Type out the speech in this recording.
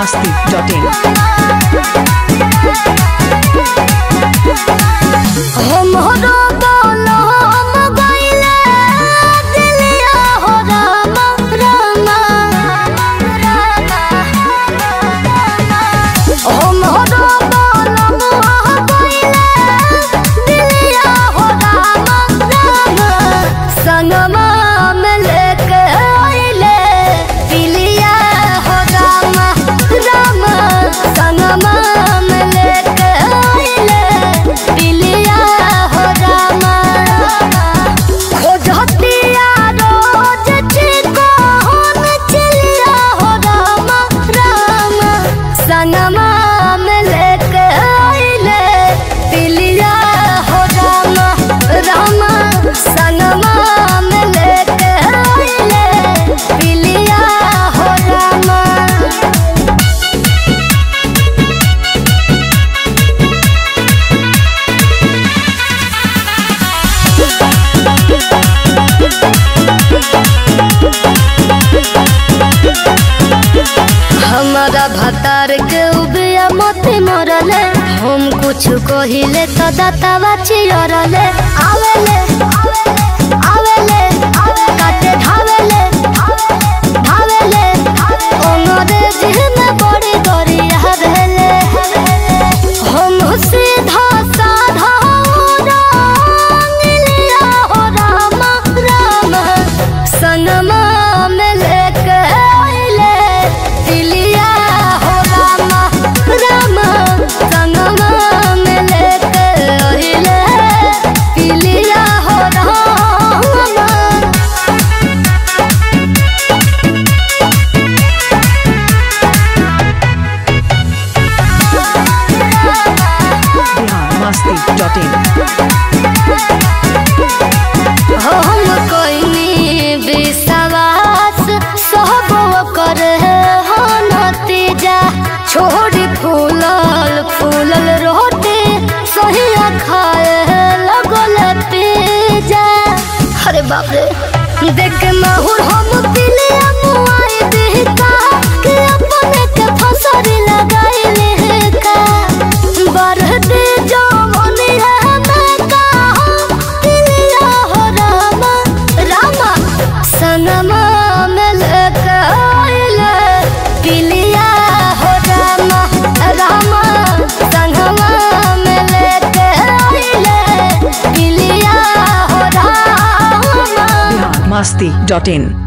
masti.in. हमरो बोलो हम गइले दिलिया हो रामा रामा हमरो बोलो हम गइले दिलिया हो रामा रामा संगमा में लेके आइले पिलिया हो रामा रामा संगमा में लेके आइले पिलिया हो रामा खोजतिया रोज छिको हम चिलिया हो रामा रामा संगमा में लेके आइले पिलिया हो रामा रामा संगमा में लेके आइले पिलिया हो रामा हमारा भतार के उबिया मोती मरले हम कुछ कहिले तो दातावा चिरले आवेले आवेले काटे धावेले धावेले अंग्रेज में बड़ी गरिया रहले हम सीधा साधा रंगलिया हो रामा रामा सनमा में लेके आइले दिलिया हो रामा रामा सनमा में लेके आइले दिलिया हो रामा Bihar masti.in. हम कोइनी विश्वास सब कर हो नतीजा छोड़ी फूलल फूलल रोटी सही खाए लगल पिजा अरे बाप रे देख के माहौल हम पीले मुआई देका के अपने के फसरी लगाइले का बरदे जवानी है मैं कहा पिलिया हो रामा रामा सनमा में लेके आइले पिलिया हो रामा रामा संगमा में लेके आइले पिलिया हो रामा Bihar masti.in.